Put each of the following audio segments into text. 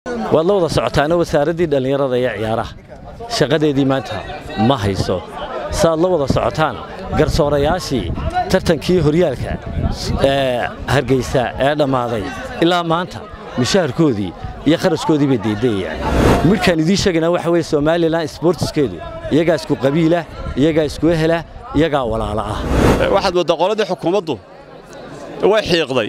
waad la wada socotaana wasaaraddii dhallinyarada iyo ciyaaraha shaqadeedii maanta ma hayso saaad la wada socotaan garsoorayaashii tartankii horyaalka ee hargaysa ee dhammaaday ilaa maanta mushaharkoodii iyo kharashkoodii bay deydayayaan midhkaan idiin sheegaynaa waxa weye somalilan sbortiskeedu iyagaa isku qabiila iyagaa isku ehela iyagaa walaala ah waxaad mooddaa qoladii xukuumaddu way xiiqday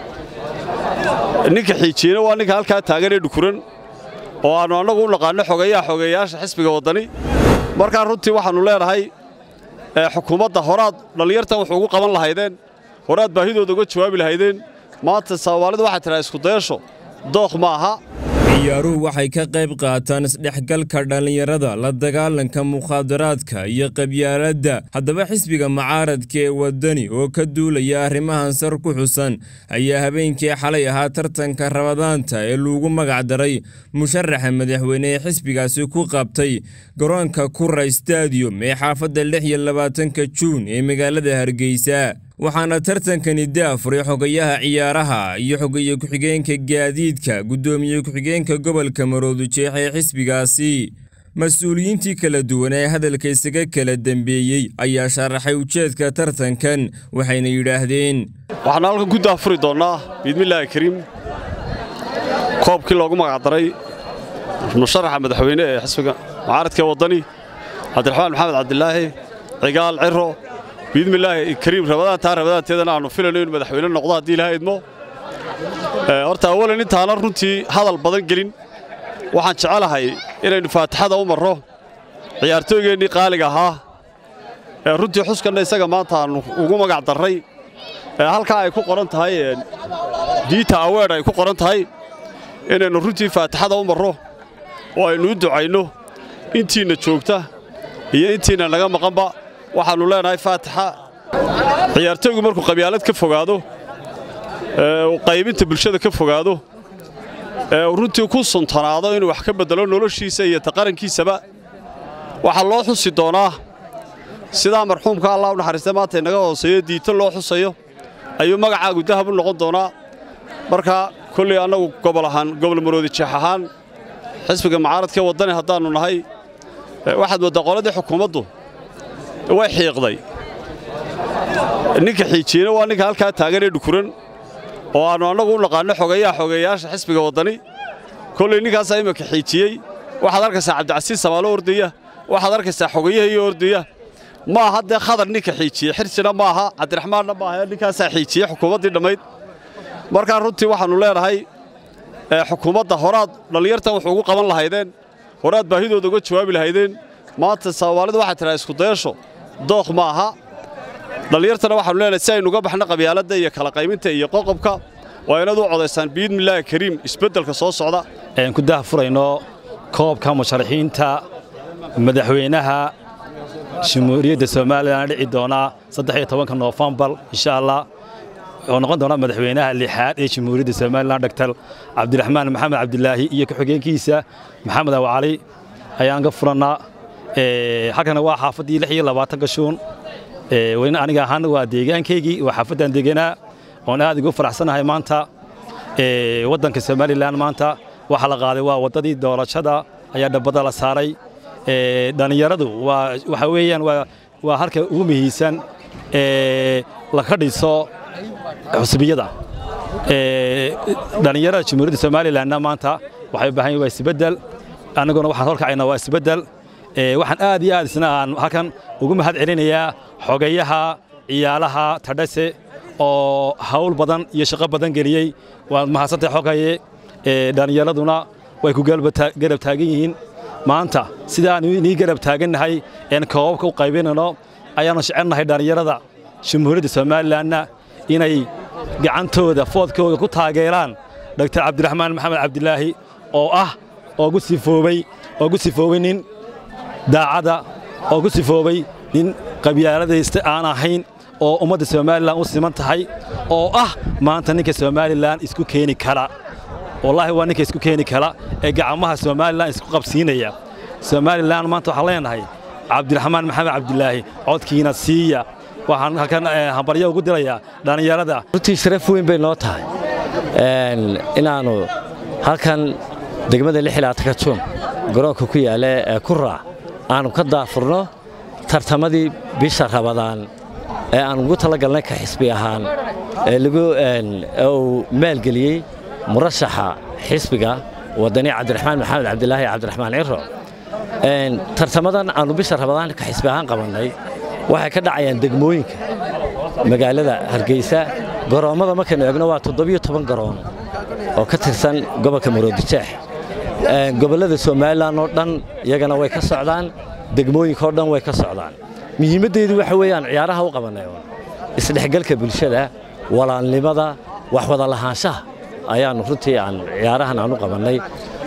ninka xiijiyena waa ninka halkaa taaganee dhukuran oo aannu annagu u naqaanno xogeeyaha xogeeyayaasha xisbiga waddani markaa runtii waxaannu leenahay xukuumadda horaad dhallinyartan wuxuu ugu qaban lahaydeen horaad baahidooda uga jawaabi lahaydeen maanta soomaalidu waxay tidhaha iskudayaasho dookh ma aha ciyaaruhu waxay ka qayb qaataan isdhexgalka dhallinyarada la dagaalanka mukhaadaraadka iyo qabyaaladda haddaba xisbiga mucaaradka ee waddani oo ka duulaya arrimahan sar ku xusan ayaa habeenkii xalay ahaa tartanka rabadaanta ee lagu magacdaray musharaxa madaxweyne ee xisbigaasi ku qabtay garoonka kura stadium ee xaafadda lix iyo labaatanka juun ee magaalada hargeysa waxaana tartankani daafuray xogayaha ciyaaraha iyo xogeeye ku-xigeenka gaadiidka guddoomiye ku-xigeenka gobolka maroodujeex ee xisbigaasi mas-uuliyiintii kala duwan ee hadalka isaga kala dembeeyey ayaa sharaxay ujeedka tartankan waxayna yidhaahdeen waxaanu halkan ku daafuri doonnaa biidmillaahi kariim koobkii loogu magacdaray musharaxa madaxweyne ee xisbiga mucaaradka ee waddani cabdiraxmaan maxamed cabdilaahi cigaal ciro biidmillaahi kariim rabadaantaa rabadaanteedana aannu filayno inu madaxweyne noqdo haddii ilaha idmo horta awalan intaana runtii hadal badan gelin waxaan jecelahay inaynu faatixada u marro ciyaartooygeennii qaaliga ahaa ee runtii xuskanna isaga maanta aannu ugu magac darray ee halkaa ay ku qoran tahay diita aweedh ay ku qoran tahay inaynu runtii faatixada u marro oo aynu u ducayno intiinna joogta iyo intiinna naga maqanba waxaannu leenahay faatixa ciyaartooygu markuu qabyaalad ka fogaado uu qaybinta bulshada ka fogaado ee uu runtii ku suntanaado inuu wax ka beddelo noloshiisa iyo taqarankiisaba waxaa loo xusi doonaa sidaa marxuumka allah u naxariista maanta inaga hooseeyo diito loo xusayo ayuu magacaagu dahab u noqon doonaa marka kolley annagu gobol ahaan gobol maroodi jeex ahaan xisbiga mucaaradkaee waddani haddaannu nahay waxaad mooddaa qoladii xukuumaddu way xiiqday ninka xiijiyena waa ninka halkaa taaganee dhukuran oo aannu annagu u naqaanno xogeeyaha xogeeyayaasha xisbiga waddani kolley ninkaasaa iminka xiijiyey waxaad arkaysaa cabdicasiis samaalo ordaya waxaad arkaysaa xogeeyahaiyo ordaya ma aha dee khadar ninka xiijiye xirsina ma aha cabdiraxmaanna ma aha ninkaasaa xiijiye xukuumaddii dhammayd markaa runtii waxaannu leenahay xukuumadda horaad dhallinyartan wuxuu ugu qaban lahaydeen horaad baahidooda uga jawaabi lahaydeen maanta soomaalidu waxay tidhaha iskudayasho dookh ma aha dhallinyartana waxaanu leenahay si aynu uga baxno qabyaaladda iyo kala qayminta iyo qoqobka waa inaad u codaysaan biidmillaahi kariim isbeddelka soo socda ayaan ku daahfurayno koobka musharaxiinta madaxweynaha jamhuuriyadda somalilan dhici doonaa saddex iyo tobanka noofembar insha allah oo noqon doona madaxweynaha lixaad ee jamhuuriyadda somalilan dhaktar cabdiraxmaan maxamed cabdilaahi iyo ku-xigeenkiisa maxamed awcali ayaan ka furannaa halkana waa xaafaddii lix iyo labaatanka shuun weyne aniga ahaana waa deegaankaygii waa xaafaddan deganaa oon aad ugu faraxsanahay maanta waddanka somalilan maanta waxa la qaaday waa waddadii doorashada ayaa dhabbada la saaray dhallinyaradu waa waxa weeyaan waa halka ugu muhiimsan laka dhiso xusbiyada dhallinyarada jamhuuriyadda somalilanna maanta waxay u baahan yihin waa isbeddel annaguna waxaan horkacaynaa waa isbeddel waxaan aad iyo aad isna aan halkan ugu mahad celinayaa xogayaha ciyaalaha tadhase oo hawl badan iyo shaqo badan geliyey waad mahadsantahay xogaye dhallinyaraduna way ku garab taagan yihiin maanta sidaan inii garab taagannahay een koobabka u qaybinayno ayaannu jecelnahay dhallinyarada jamhuuriyadda somalilanna inay gacantooda foodkooda ku taageeraan dhaktar cabdiraxmaan maxamed cabdilaahi oo ah oo gu sifoobay oo gu sifoobay nin daacada oo gu sifoobay nin qabyaaladaysta aan ahayn oo ummadda somalilan u siman tahay oo ah maanta ninka somalilan isku keeni kara wallaahi waa ninka isku keeni kara ee gacmaha somalilan isku qabsiinaya somalilan maanta waxaan leenahay cabdiraxmaan maxamed cabdilaahi codkiina siiya waxaan halkan hambaryo ugu dirayaa dhallinyarada runtii sharaf weyn bay noo tahay inaannu halkan degmada lixilaatanka juun garoonka ku yaala ee ku raac aanu ka daafurno tartamadii bisha rabadaan ee aan ugu talagalnay ka xisbi ahaan ee uu maalgeliyey murashaxa xisbiga wadani cabdiraxmaan maxamed cabdilaahi cabdiraxmaan ciro tartamadan aanu bisha rabadaan ka xisbi ahaan qabannay waxay ka dhacayaan degmooyinka magaalada hargeysa garoommada markaynu eegno waa toddobiyo toban garoon oo ka tirsan gobolka maroodijeex gobollada somalilan oo dhan iyagana way ka socdaan degmooyinka oo dhan way ka socdaan muhiimaddeedu waxa weeyaan ciyaaraha u qabannay oon isdhexgalka bulshada walaalnimada wax wada lahaanshaha ayaannu runtii aan ciyaarahan aan u qabannay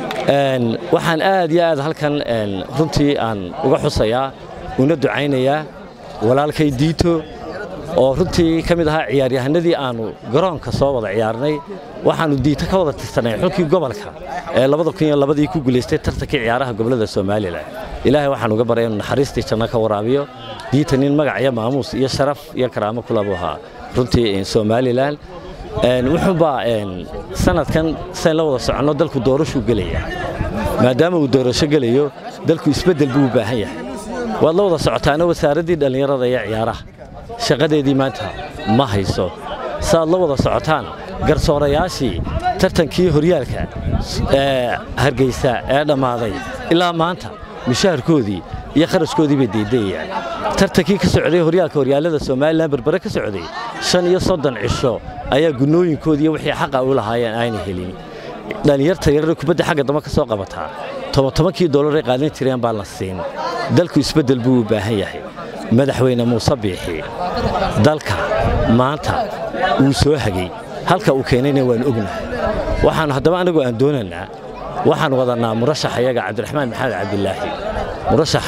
waxaan aad iyo aad halkan runtii aan uga xusayaa una ducaynayaa walaalkay diito oo runtii ka mid ahaa ciyaaryahanadii aannu garoonka soo wada ciyaarnay waxaannu diito ka wada tirsanay xulkii gobolka ee labadii ku guulaystay tartankii ciyaaraha gobollada somalilan ilaahay waxaan uga baray inuu naxariistii janno ka waraabiyo diita nin magac iyo maamuus iyo sharaf iyo karaamo kulabu ahaa runtii somalilan wuxuunbaa sanadkan sayn la wada soconno dalku doorashuu gelaya maadaama uu doorasho gelayo dalku isbeddel buu u baahan yahay waad la wada socotaana wasaaraddii dhallinyarada iyo ciyaaraha shaqadeedii maanta ma hayso saaad la wada socotaan garsoorayaashii tartankii horyaalka ee hargeysa ee dhammaaday ilaa maanta mushaharkoodii iyo kharashkoodii bay deydayayaan tartankii ka socday horyaalka horyaalada somalilan berbere ka socday shan iyo soddon cisho ayaa gunnooyinkoodiiyo wixii xaqa u lahaayeen aanay helin dhallinyarta yarare kubadda xagga damba ka soo qabataa tobantobankii dollaray qaadan jireen baan la siin dalku isbeddel buu u baahan yahay madaxweyne muuse biixi dalka maanta wuu soo hagay halka uu keenayna waan ognahay waxaannu haddaba annagu aan doonaynaa waxaan wadannaa murashax ayaga cabdiraxmaan maxamed cabdilaahi murashax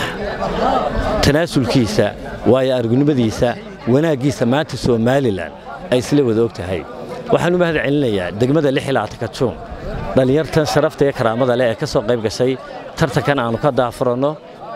tanaasulkiisa waayo argunimadiisa wanaaggiisa maanta somalilan ay isla wada og tahay waxaan u mahad celinayaa degmada lixilaatanka juun dhallinyartan sharafta iyo karaamada leh ee ka soo qayb gashay tartankan aannu ka daafuranno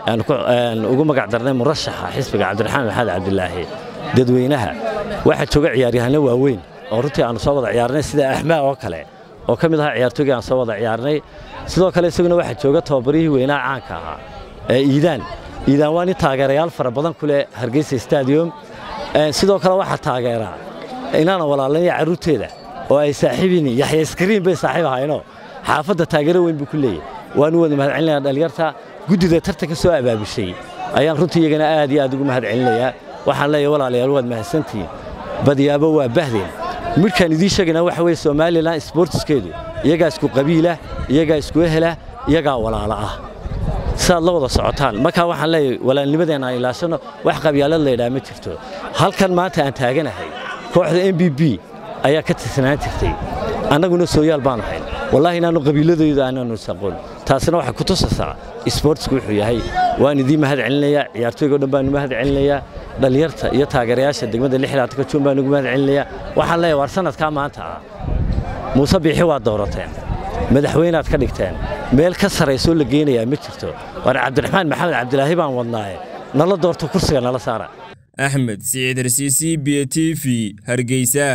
ugu magac darnay murashaxa xisbiga cabdiraxmaan maxamed cabdilaahi dadweynaha waxaa jooga ciyaaryahanno waaweyn oo runtii aannu soo wada ciyaarnay sida axmaa oo kale oo ka mid ahaa ciyaartooygii aan soo wada ciyaarnay sidoo kale isaguna waxaa jooga tababarihii weynaha caanka ahaa ee iidaan iidaan waa nin taageerayaal fara badan ku leh hargeysa stadium sidoo kale waxaa taageeraa inaana walaalanaya carruurteeda oo ay saaxiibini yaxya iskariin bay saaxiib ahayno xaafadda taageero weyn buu ku leeyahy waanu wada mahad celinayaa dhallinyarta guddida tartanka soo abaabushay ayaan runtii iyagana aad iyo aad ugu mahad celinayaa waxaan leeyahay walaalayaal waad mahadsantihiin badiyaabo waa bahdeen midhkaan idiin sheegayna waxa weeye somalilan sboortiskeedu iyagaa isku qabiila iyagaa isku ehela iyagaa walaalo ah siaad la wada socotaan markaa waxaan leeyahay walaalnimadeenna aan ilaashanno wax qabyaalad laydhaa ma jirto halkan maanta aan taaganahay kooxda m b b ayaa ka tirsanaan jirtay annaguna sooyaal baanu hayn wallaahi inaannu qabiiladooda aanaanu isaqoon taasina waxay ku tusaysaa isboortisku wuxuu yahay waan idiin mahad celinayaa ciyaartooygo dhan baanu mahad celinayaa dhallinyarta iyo taageerayaasha degmada lixilaatanka juun baan ugu mahad celinayaa waxaan leeyahay waar sanadkaa maanta ah muuse biixi waad doorateen madaxweynaad ka dhigteen meel ka sarraysoo la geynayaa ma jirto waar cabdiraxmaan maxamed cabdilaahi baan wadnaaye nala doorto kursiga nala saara axmed siciid rsiisi b t v hargeysa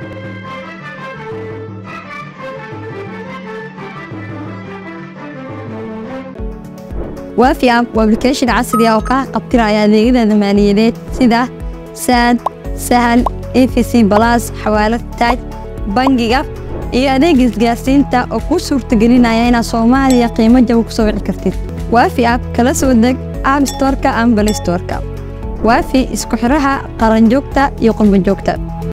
waafi app waa application casri ah oo kaa qabtiraya adeegyada maaliyadeed sida saad sahal efc balas xawaalad taaj bangiga iyo adeega isgaarsiinta oo kuu suurtagelinaya inaad soomaaliya qiimo jaba ku soo wici kartid waafi app kala soo deg app storka ama balay storka waafi isku xidhaha qaranjoogta iyo qurbanjoogta